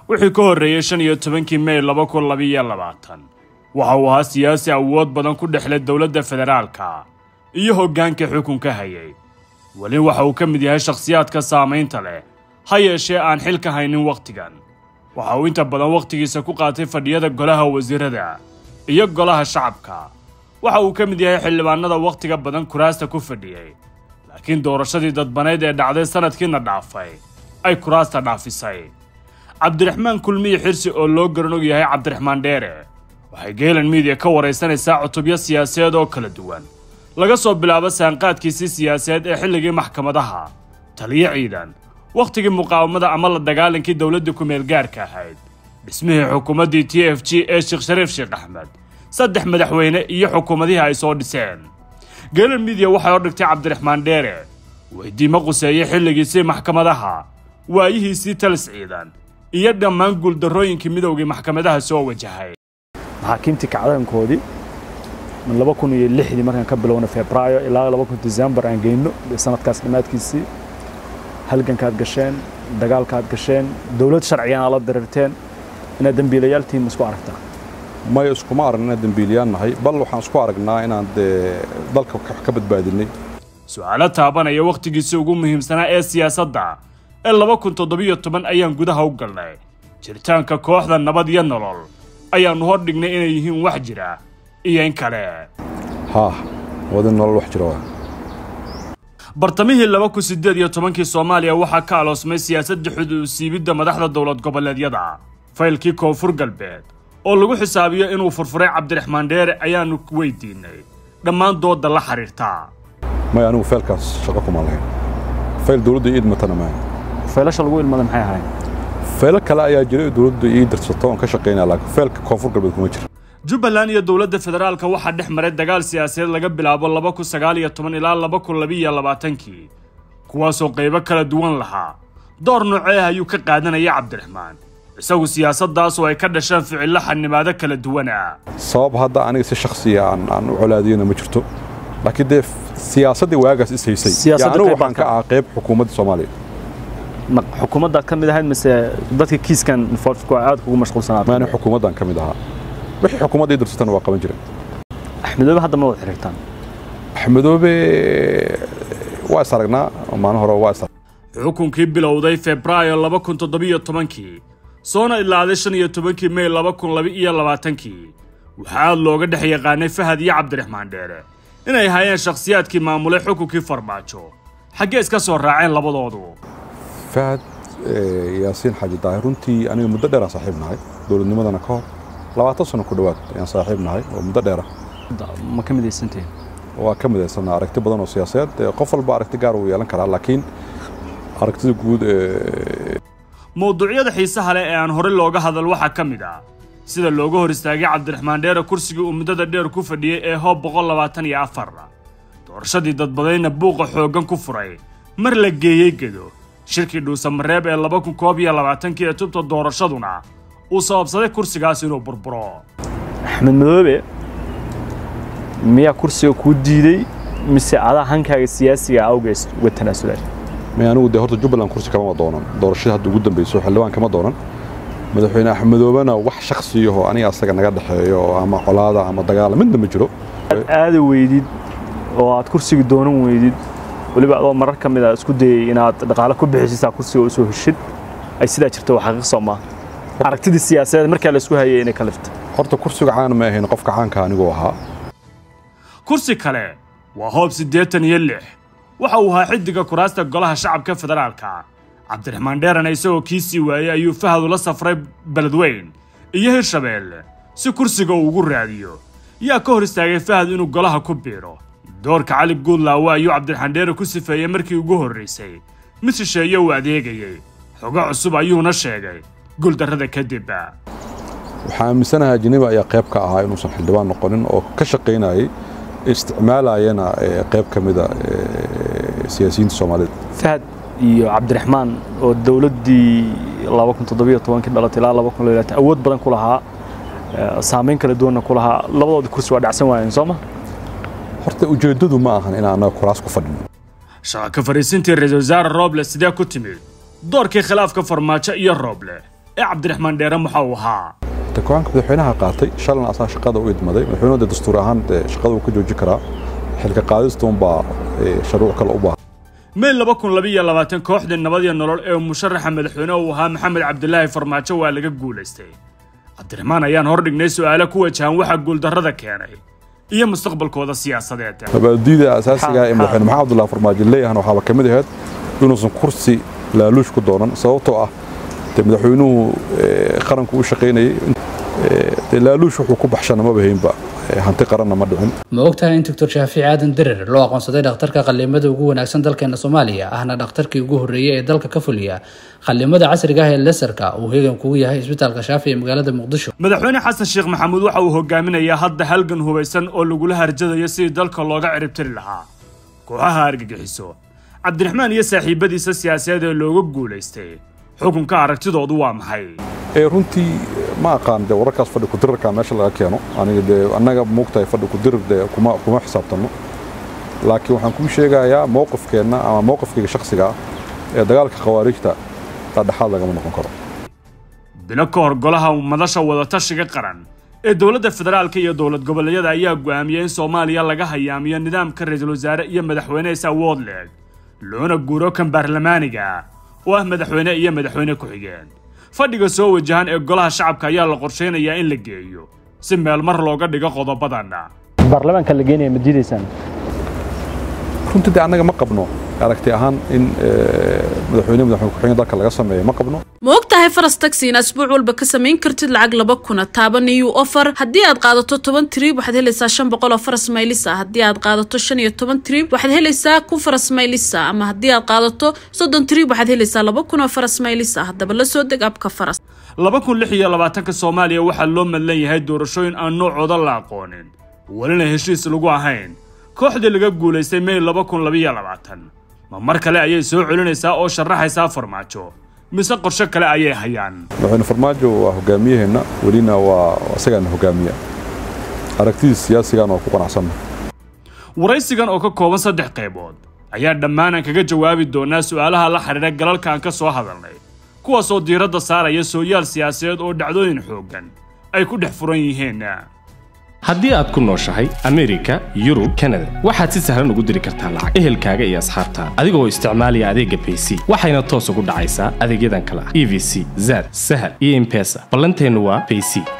wixii ka horreeyey shan iyo tobankii mey laba kun labiiyo labaatan waxa uu ahaa siyaasi awood badan ku dhexlay dowladda federaalka iyo hoggaanka xukunka hayay weli waxa uu ka mid yahay shakhsiyaadka saamaynta leh ha yeeshee aan xil ka haynin wakhtigan waxa uu inta badan wakhtigiisa ku qaatay fadhiyada golaha wasiirada iyo golaha shacabka waxa uu ka mid yahay xildhibaanada wakhtiga badan kuraasta ku fadhiyey laakiin doorashadii dadbaneyd ee dhacday sanadkiina dhaafay ay kuraasta dhaafisay cabdiraxmaan kulmiyi xirsi oo loo garanog yahay cabdiraxmaan dheere waxay geelan miidiya ka waraysanaysaa cutubyo siyaasadeed oo kala duwan laga soo bilaabo saanqaadkiisii siyaasadeed ee xilligii maxkamadaha taliyo ciidan wakhtigii muqaawamada ama la dagaalankii dowladda ku-meel gaarka ahayd dhismihii xukuumaddii t f g ee sheekh shariif sheekh axmed saddex madaxweyne iyo xukuumadihii ay soo dhiseen geelan miidiya waxay hor dhigtay cabdiraxmaan dheere weydiimo quseeye xilligiisii maxkamadaha waayihiisii talis ciidan iyo dhammaan guuldarrooyinkii midowgii maxkamadaha soo wajahay maxaakiimtii kacdaankoodii min laba kun iyo lixdii markaan ka bilowna febraayo ilaa laba kun december aan geyno sanadkaas dhammaadkiisii halgankaad gasheen dagaalkaad gasheen dowlad sharcigan aad la dirirteen inaad dembiilayaal tihiin isku aragtaa may iskuma aragna inaan dembiiliyaan nahay bal waxaan isku aragnaa inaan dee dalka wax ka badbaadinay su-aalo taabanaya wakhtigiisii ugu muhiimsanaa ee siyaasadda ee laba kun toddobiyo toban ayaan gudaha u galnay jiritaanka kooxda nabad iyo nolol ayaannu hor dhignay inay yihiin wax jira iyo in kale haah wadin nolol wax jira waa bartamihii laba kun siddeed iyo tobankii soomaaliya waxaa ka aloosmay siyaasadda xuduusiibidda madaxda dowlad goboleedyada faylkii koonfur galbeed oo lagu xisaabiyo inuu furfuray cabdiraxmaan dheere ayaannu weydiinay dhammaan doodda la xidhiirtaa may anigu feelkaas shaqo kuma lahayn fayl dowladda ii idmatana maaha faylasha lagu ilmada maxay ahayn faylo kale ayaa jira oo dowladda ii dirsato oon ka shaqaynaya laakiin feelka koonfur galbeed kuma jira jubbaland iyo dowladda federaalka waxaa dhex maray dagaal siyaasadeed laga bilaabo laba kun sagaal iyo toban ilaa laba kun labiiyo labaatankii kuwaasoo qaybo kala duwan lahaa door noocee ayuu ka qaadanaya cabdiraxmaan isagu siyaasaddaasoo ay ka dhasheen ficillo xanimaado kala duwana sabab hadda aniga si shakhsiya aan aan u colaadiyana ma jirto laakiin dee siyaasaddii waagaas is haysay Siyaasadda anigu qayb waxaan ka ahaa qayb xukuumadda soomaaliya Ma- xukuumaddaad ka mid ahayd mise dadka kiiskan involved aad kugu mashquulsanaad maani xukuumaddan ka mid ahaa wixii xukuumadda ii dirsatana waa qaban jiray axmedoobe hadda ma wada xiriirtaan axmedoobe waa is aragnaa maalin hore waa is xukunkii bilowday febraayo laba kun toddobiyo tobankii soona ilaaday shan iyo tobankii mey laba kun laba-iyo labaatankii waxaa aad looga dhex yaqaanay fahad iyo cabdiraxmaan dheere inay hayeen shakhsiyaadkii maamulay xukunkii farmaajo xaggee iska soo raaceen labadoodu fahad eh, yaasiin xaaji daahir runtii aniga muddo dheer aan saaxiib nahay dowladnimadana ka hor labaatan sano ku dhowaad ayaan saaxiib nahay oo muddo dheera ma ka midaysantihin waa ka midaysanaa aragti badan oo siyaasadeed Eh, qof walba aragti gaar uu yeelan karaa laakiin aragtida guud ee mawduucyada xiisaha leh ee aan horey looga hadal waxaa ka mid ah sida looga hor istaagay cabdiraxmaan dheere kursigii uu muddada dheer ku fadhiyey ee hoob boqol labaatan iyo afar doorashadii dadbadayna buuqa xooggan ku furay mar la geeyey gedo shirkii dhuusamareeb ee laba kun koob iyo labaatankii ee tubta doorashaduna uu sababsaday kursigaas inuu burburo axmed madoobe miyaa kursiga kuu diiday mise adaa hankaaga siyaasiga awgees uga tanaasulay may anigu dee horta jubbaland kursi kamama doonan doorashada hadda ugu dambayso xildhibaan kama doonan madaxweyne axmedoobena wax shakhsiyahoo aniga asaga naga dhexeeyo oo ama colaada ama dagaala midna ma jiro aad aada weydid oo aad kursiga doonan weydid weliba adoo marar ka mid a isku dayay inaad dhaqaale ku bixisisaa kursiga usoo heshid ay sidaa jirto waa xaqiiq soo maaha aragtidii siyaasadeed markaa la isku hayay inay ka lifta horta kursiga caan ma ahayn qofka caanka anigoo ahaa kursi kale waa hoob siddeetan iyo lix waxa uu ahaa xiddiga kuraasta golaha shacabka federaalka cabdiraxmaan dheerana isagoo kii sii waayey ayuu fahad ula safray beledweyn iyo hirshabeelle si kursiga uu ugu raadiyo yaa ka hor istaagay fahad inuu golaha ku biiro doorka cali guudlaawe ayuu cabdiraxmaan dheere ku sifeeyey markii ugu horraysay mid shisheeye uu adeegayey xogo cusub ayuuna sheegay guuldarrada kadib waxaa aaminsanahay ajaniba ayaa qayb ka ahaa inuusan xildhibaan noqonin oo ka shaqaynayay isticmaalayana eh, qayb ka mida eh, siyaasiyiinta soomaalida fahad iyo cabdiraxmaan oo dowladdii laba kun toddobiyo tobankii dhalatay ilaa laba kun iyo labaatan awood badan ku lahaa eh, saamayn kala duwanna ku lahaa labadooda kursi waa dhacsan waayeen soo ma horta ujeeddadu ma ahan inaan anaga kuraas ku fadhino shaqa ka fariisintii ra-iisul wasaare rooble sidee ku timid doorkii khilaafka farmaajo iyo rooble ee cabdiraxmaan dheere waxa uu ahaa ta go-aanka madaxweynaha qaatay shalna asaa shaqada u idmaday madaxweynuhu dee dastuur ahaan dee shaqada uu ka jooji karaa xilka qaadistuunbaa sharuuc kale u baahan may laba kun labiiyo labaatan kooxdii nabad iyo nolol ee musharaxa madaxweyne uu ahaa maxamed cabdilaahi farmaajo waa laga guulaystay cabdiraxmaan ayaan hordhignay su'aalo ku wajahan waxa guuldarrada keenay iyo mustaqbalkooda siyaasadeed mabaadiida asaasiga ee madaxweyne maxamed cabdullahi farmaajo leeyahana waxaaba ka mid ahayd inuusan kursi laaluush ku doonan sababtoo ah dee madaxweynuhu qaranku u shaqaynayay dee laaluush wuxuu ku baxshana maba haynba hanti qaranna ma dhicin ma ogtahay in doctor shaafici aadan dirir loo aqoonsaday dhakhtarka qallimada ugu wanaagsan dalkeena soomaaliya ahna dhakhtarkii ugu horreeyey ee dalka ka fuliya qallimada casriga ah ee lesarka uu heegan kugu yahay isbitaalka shaafi ee magaalada muqdisho madaxweyne xasan sheekh maxamuud waxa uu hogaaminayaa hadda halgan hubaysan oo lagula harjadayo sidii dalka looga ciribtiri lahaa kooxaha argagixiso cabdiraxmaan iyo saaxiibadiisa siyaasadeed ee looga guulaystay xukunka aragtidoodu waa maxay runtii ma aqaan dee wararkaas fadhi kudirarka meesha laga keeno aniga dee annaga moogtahay fadhi kudirar dee kuma kuma xisaabtanno laakiin waxaan kuu sheegayaa mowqifkeenna ama mowqifkayga shakhsiga ah ee dagaalka khawaarijta dhadhexaad lagama noqon karo bilo ka hor golaha madasha wadatashiga qaran ee dowladda federaalka iyo dowlad goboleedyada ayaa go'aamiyey in soomaaliya laga hayaamiyo nidaamka ra-iisul wasaare iyo madaxweyne is awood leeg loona guuro kan baarlamaaniga oo ah madaxweyne iyo madaxweyne ku-xigeen fadhiga soo wajahan ee golaha shacabka ayaa la qorshaynayaa in la geeyo si meel mar looga dhigo qodobadan baarlamaanka la geenaya ma diidaysaan runtii dee annaga ma qabno aragti ahaan in madaxweyne madaxweyne ku-xigeen dalka laga sameeyo ma qabno ma og tahay faras taxi in asbuuc walba ka samayn kartid lacag laba kuna taaban iyo ofar haddii aad qaadato toban trib waxaad helaysaa shan boqol oo faras maylisa haddii aad qaadato shan iyo toban trib waxaad helaysaa kun faras maylisa ama haddii aad qaadato soddon trib waxaad helaysaa laba kun oo faras maylisa haddaba la soo deg abka faras laba kun lix iyo labaatanka soomaaliya waxaa loo madlan yahay doorashooyin aan noocooda la aqoonin welina heshiis lagu ahayn kooxdii laga guulaystay may laba kun labiyo labaatan ma mar kale ayay soo celinaysaa oo sharaxaysaa farmaajo mise qorshe kale ayay hayaan madaxweyne farmaajo waa hogaamiyaheenna welina waa isagaana hogaamiya aragtidiis siyaasigan oo ku qanacsanna waraysigan oo ka kooban saddex qaybood ayaa dhammaanan kaga jawaabi doonaa su'aalaha la xidhiidha galalka aan ka soo hadalnay kuwaasoo diiradda saaraya sooyaal siyaasadeed oo dhacdooyin xooggan ay ku dhex furan yihiin haddii aad ku nooshahay amerika yurub kanada waxaad si sahlan ugu diri kartaa lacag ehelkaaga iyo asxaabtaada adigoo isticmaalaya adeegga bayc waxayna toos ugu dhacaysaa adeegyadan kale ah e v c zad sahal iyo impesa ballanteennu waa bayc